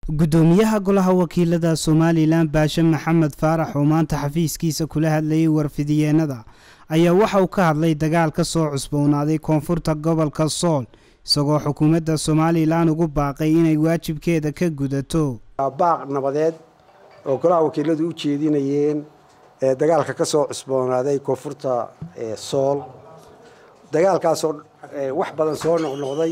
gudoomiyaha golaha wakiilada somalilan baashe maxamed faarax oo maanta xafiiskiisa kula hadlayay warfidiyeenada ayaa waxa uu ka hadlay dagaal ka soo cusboonaaday koonfurta gobolka sool isagoo xukuumadda somalilan ugu baaqay inay waajibkeeda ka gudato baaq nabadeed oo golaha wakiiladu u jeedinayeen ee dagaalka ka soo cusboonaaday koonfurta sool dagaalkaasoo wax badan soo noqnoqday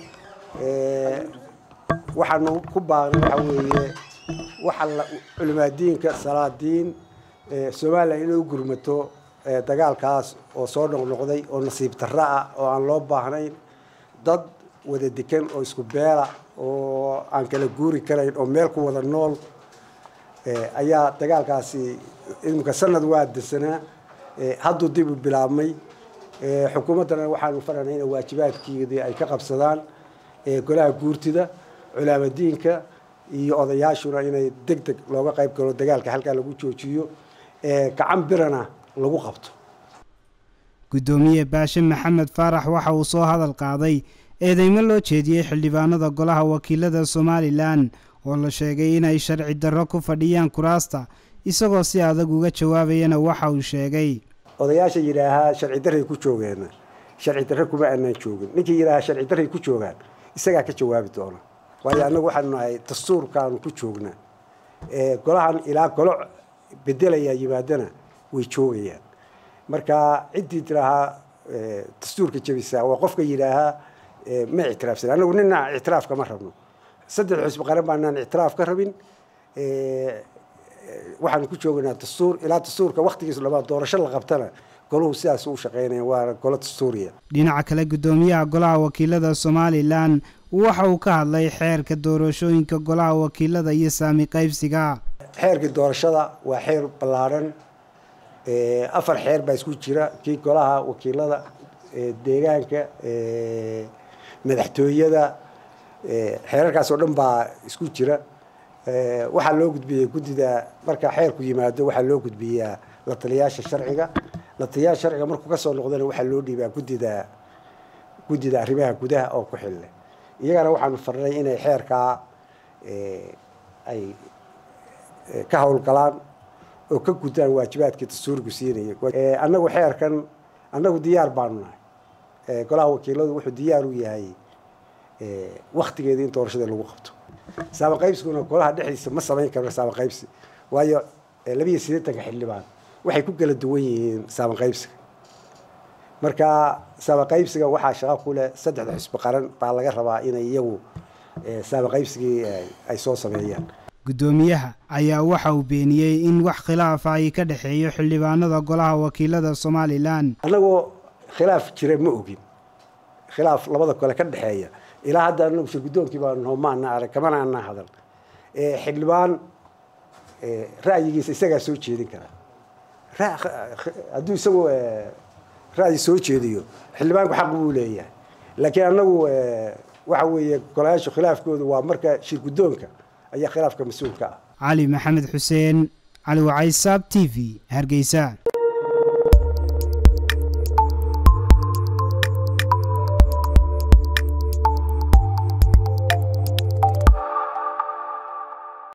waxaanu ku baaqnay waxa weeye waxa culimaadiinka salaadiin somalilan inay u gurmato dagaalkaas oo soo noqnoqday oo nasiib darro ah oo aan loo baahnayn dad wada dekan oo isku beela oo aan kala guuri karayn oo meel ku wada nool ayaa dagaalkaasi imika sanad waa desanaa hadduu dib u bilaabmay xukuumaddana waxaanu faranay ina waajibaadkeedii ay ka qabsadaan golaha guurtida culaamadiinka iyo odayaashuna inay deg deg looga qayb galo dagaalka halkaa lagu joojiyo gacan birana lagu qabto gudoomiye baashe maxamed faarax waxa uu soo hadal qaaday eedeymo loo jeediyey xildhibaanada golaha wakiilada somalilan oo la sheegay inay sharci darro ku fadhiyaan kuraasta isagoo si adag uga jawaabayana waxa uu sheegay odayaasha yidhaahaa sharci darray ku joogeena sharci darre kuma aanaan joogin ninkii yidhaahaa sharci darray ku joogaan isagaa ka jawaabi doona waayo annagu waxaanu nahay dastuurkaanu ku joognaa golahan ilaa golo bedelayaa yimaadana way joogayaan marka ciddii tiraahaa dastuurka jebisaa waa qofka yidhaahaa ma ictiraafsan annagu nina ictiraaf kama rabno saddex xusbi qaran baanaan ictiraaf ka rabin waxaanu ku joognaa dastuur ilaa dastuurka waktigiis labaad doorasho la qabtana goluhu sidaas u shaqeynaya waana golo dastuuriya dhinaca kale gudoomiyaha golaha wakiilada somalilan waxa uu ka hadlay xeerka doorashooyinka golaha wakiilada iyo saami qaybsiga xeerkii doorashada waa xeer ballaadhan afar xeer baa isku jira kii golaha wakiilada deegaanka madaxtooyada xeerarkaas oo dhan baa isku jira waxaa loo gudbiyey guddida marka xeerku yimaado waxaa loo gudbiyaa la taliyaasha sharciga la taliyaasha sharciga markuu kasoo noqdana waxaa loo dhiibaa guddida guddida arrimaha gudaha oo ku xille iyagana waxaanu farnay inay xeerkaa ay ka howlgalaan oo ka gudaan waajibaadkii dastuurku siinaya annagu xeerkan annagu diyaar baanu nahay golaha wakiiladu wuxuu diyaar u yahay waktigeeda in doorashada lagu qabto saama qaybsiguna golaha dhexdiisa ma samayn karno saama qaybsi waayo labiiyo siddeetanka xildhibaan waxay ku kala duwan yihiin saama qaybsiga marka saama qaybsiga waxaa shaqo ku leh saddexda xusbi qaran baa laga rabaa inay iyagu saama qaybsigii ay soo sameeyaan gudoomiyaha ayaa waxa uu beeniyey in wax khilaafa ay ka dhexeeyo xildhibaanada golaha wakiilada somalilan annagoo khilaaf jira ma ogin khilaaf labada kole ka dhexeeya ilaa hadda anagu shir guddoonkii baa noo maana arag kamana anaa hadal xildhibaan ra'yigiisa isagaa soo jeedin karaa hadduu isagu ra'yi soo jeediyo xildhibaanku xaq buu leeyahay laakiin annagu waxa weeye golayaashu khilaafkoodu waa marka shir guddoonka ayaa khilaafka mas-uulka ah cali maxamed xuseen cali wacaysaab t v hargeysa